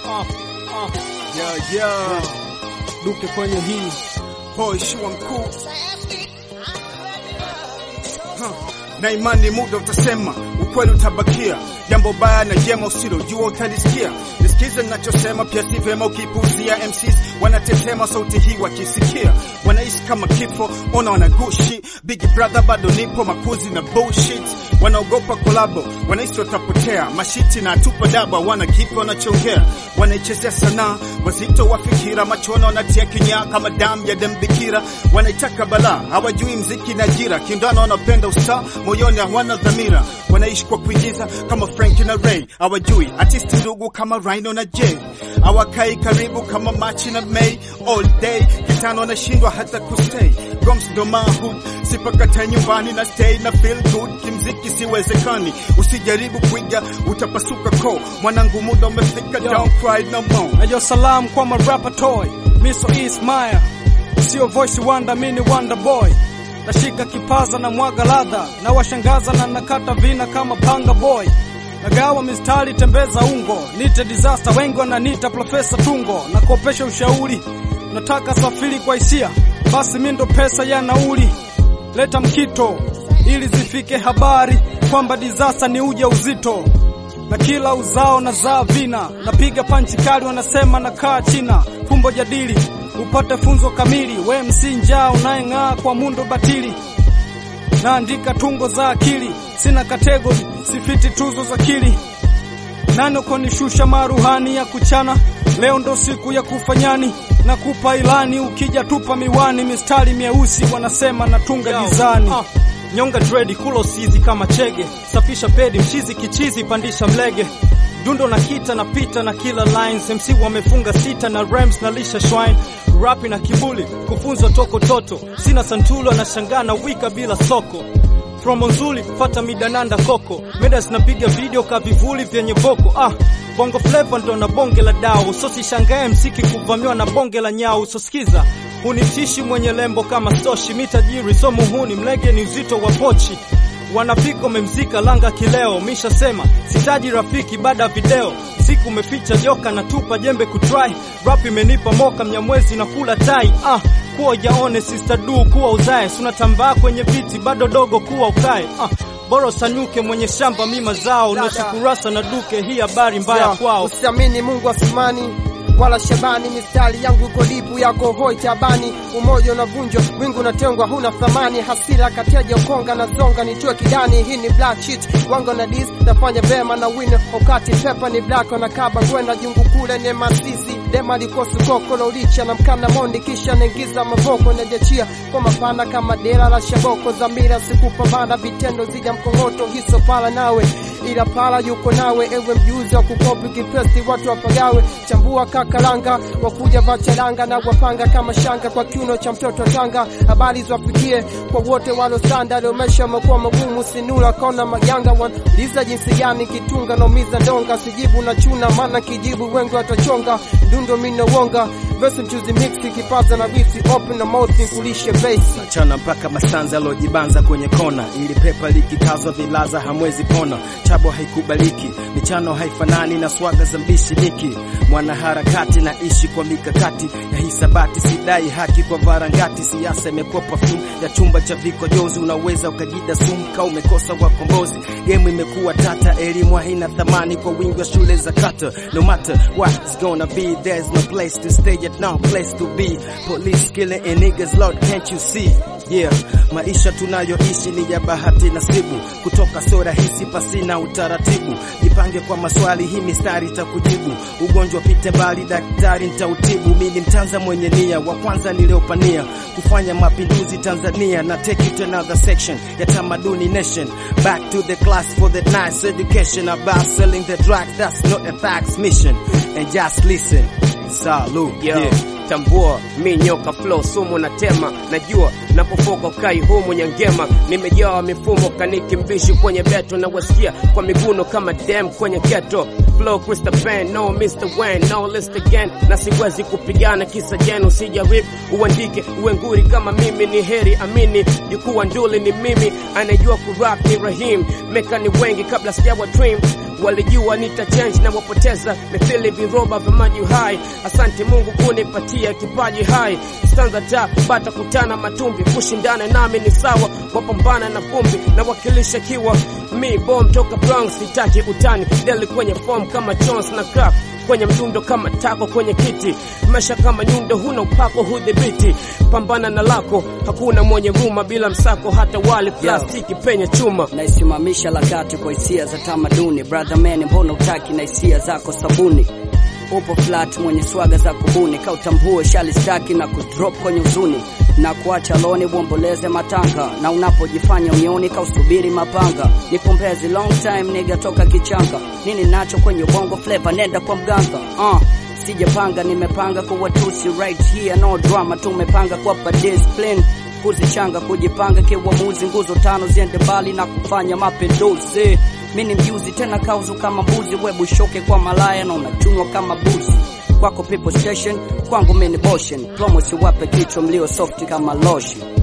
Yeah, yeah. Duke kwenye hii Boy, shua mkuu Huh. na imani muda utasema, ukweli utabakia. Jambo baya na jema usilojua utalisikia. Nisikize ninachosema, pia si vyema ukipuuzia. MCs wanatetema sauti hii wakisikia, wanaishi kama kifo, ona wanagushi. Big brother bado nipo, makuzi na bullshit. Wanaogopa kolabo, wanaishi watapotea. Mashiti na tupa daba, wana kipi wanachongea? Wanaichezea sanaa, wazito wa fikira, machona wanatia kinyaa kama damu ya dembikira. Wanaitaka balaa, hawajui mziki na ajira. Kindano wanapenda usaa, moyoni hawana dhamira. Wanaishi kwa kuigiza kama Frank na Ray, hawajui artisti ndugu kama Rhino na Jay. Hawakai karibu kama Machi na May, all day kitano wanashindwa hata kustay. Goms ndo mahood, sipakata nyumbani na stay na feel good. Kimziki siwezekani, usijaribu kuiga utapasuka ko. Mwanangu muda umefika, Yo. don't cry no more. Ayo salam kwa marapa toy Miso Ismaya Sio voice wonder mini wonder boy Nashika kipaza na mwaga ladha Na washangaza na nakata vina kama panga boy Nagawa mistari tembeza ungo Nite disaster wengi wananiita profesa tungo Nakopesha ushauri Nataka safiri kwa hisia Basi mindo pesa ya nauli Leta mkito ili zifike habari kwamba disaster ni uja uzito na kila uzao na zaa vina, napiga panchi kali, wanasema na kaa China. Fumbo jadili upate funzo kamili, we msi njaa unayeng'aa kwa mundo batili. Naandika tungo za akili, sina kategori, sifiti tuzo za kili. Nani ukonishusha maruhani ya kuchana, leo ndo siku ya kufanyani na kupa ilani, ukija tupa miwani, mistari myeusi wanasema natunga gizani. Ah, nyonga dredi kulo sizi kama chege, safisha pedi mchizi kichizi, pandisha mlege dundo na kita na pita na kila lines, MC wamefunga sita na rhymes na lisha shwine rapi na kibuli kufunzwa toko toto, sina santulo na shangaa na wika bila soko promo nzuri fata midananda koko meda zinapiga video ka vivuli vyenye voko ah bongo flava ndo na bonge la dao so sishangae msiki kuvamiwa na bonge la nyau so sikiza hunitishi mwenye lembo kama soshi mitajiri so muhuni mlege ni uzito wa pochi wanafika umemzika langa kileo misha sema sitaji rafiki baada ya video siku umeficha joka na tupa jembe kutry rap imenipa moka mnyamwezi na kula tai ah kuwa jaone sister du kuwa uzae sunatambaa kwenye viti bado dogo kuwa ukae ah bora usanyuke mwenye shamba mima zao nashukurasa na duke hii habari mbaya kwao Usiamini Mungu asimani wala Shabani, mistari yangu iko lipu yako hoi tabani, umoja unavunjwa, wingu unatengwa, huna thamani, hasira kateja ukonga na zonga, nitue kidani, hii ni black shit, wango na dis, nafanya vema na win, wakati pepa ni black, na kaba kwenda jungu kule ni masisi, dema likosu koko lolicha na mkana mondi, kisha naingiza mavoko najachia kwa mapana kama dera la shaboko, zamira sikupambana, vitendo zija mkongoto, hiso pala nawe ila pala yuko nawe, ewe mjuzi wa kukopi kipesti, watu wapagawe, chambua kakalanga, wakuja vacharanga na wapanga kama shanga kwa kiuno cha mtoto Tanga. Habari zwafikie kwa wote walosanda, leo maisha yamekuwa magumu, sinula kona maganga, wanauliza jinsi gani kitunga naumiza ndonga, sijibu na chuna, maana kijibu wengi watachonga, ndundo mina wonga, verse mchuzi mix, kipaza na bisi, open na mouth, nikulishe base chana mpaka masanza alojibanza kwenye kona, ili pepa likikazwa vilaza hamwezi pona. Chabo haikubaliki, michano haifanani na swaga za mbishi niki mwanaharakati na ishi kwa mikakati ya hisabati, sidai haki kwa varangati. Siasa imekuwa perfume ya chumba cha vikojozi, unaweza ukajida sumu ka umekosa wakombozi. Game imekuwa tata, elimu haina thamani kwa wingi wa shule za kata. No matter what's gonna be, there's no place to stay yet no place to be. Police killing and niggas, Lord can't you see? Yeah, maisha tunayoishi ni ya bahati nasibu, kutoka sio rahisi pasina utaratibu. Jipange kwa maswali, hii mistari itakujibu. Ugonjwa pite mbali, daktari nitautibu. Mimi ni mtanza mwenye nia, wa kwanza niliopania kufanya mapinduzi Tanzania, na take it to another section ya tamaduni nation. Back to the class for the nice education about selling the drugs, that's not a tax mission. And just listen, salute, Yo, yeah. tambua mi nyoka flow sumu na tema najua napofoka kai humu nyangema nimejawa mifumo kaniki mbishi kwenye beto na wasikia kwa miguno kama dem kwenye keto flow Krista Pen, no Mr. Wayne, no list again na siwezi kupigana kisa jenu sijarip uandike uwe nguri kama mimi ni heri amini jukuwa nduli ni mimi anajua kurap ni Rahim meka ni wengi kabla sijawa dream walijua nita change na wapoteza mithili viroba vya maji hai. Asante Mungu kunipatia kipaji hai, stanza ta bata kutana matumbi, kushindana nami ni sawa, wapambana na vumbi na wakilisha kiwa mi bom toka Bronx, sitaki utani deli kwenye form kama Jones na Crap kwenye mdundo kama tako kwenye kiti, maisha kama nyundo, huna upako hudhibiti, pambana na lako, hakuna mwenye ruma bila msako, hata wali plastiki penye chuma. naisimamisha lakati kwa hisia za tamaduni brother man mbona utaki na hisia zako sabuni upo flat mwenye swaga za kubuni kautambue shali staki na kudrop kwenye uzuni na kuacha loni uomboleze matanga na unapojifanya unioni kausubiri mapanga nipombezi long time niga toka kichanga nini nacho kwenye ubongo flavor nenda kwa mganga uh. sijapanga nimepanga kwa watusi right here no drama tumepanga kwa discipline kuzichanga kujipanga kiuamuzi nguzo tano ziende mbali na kufanya mapinduzi mi ni mjuzi tena kauzu kama mbuzi webushoke kwa malaya na unachunwa kama buzi kwako people station kwangu mini boshen plomo siwape kichwa mlio softi kama lotion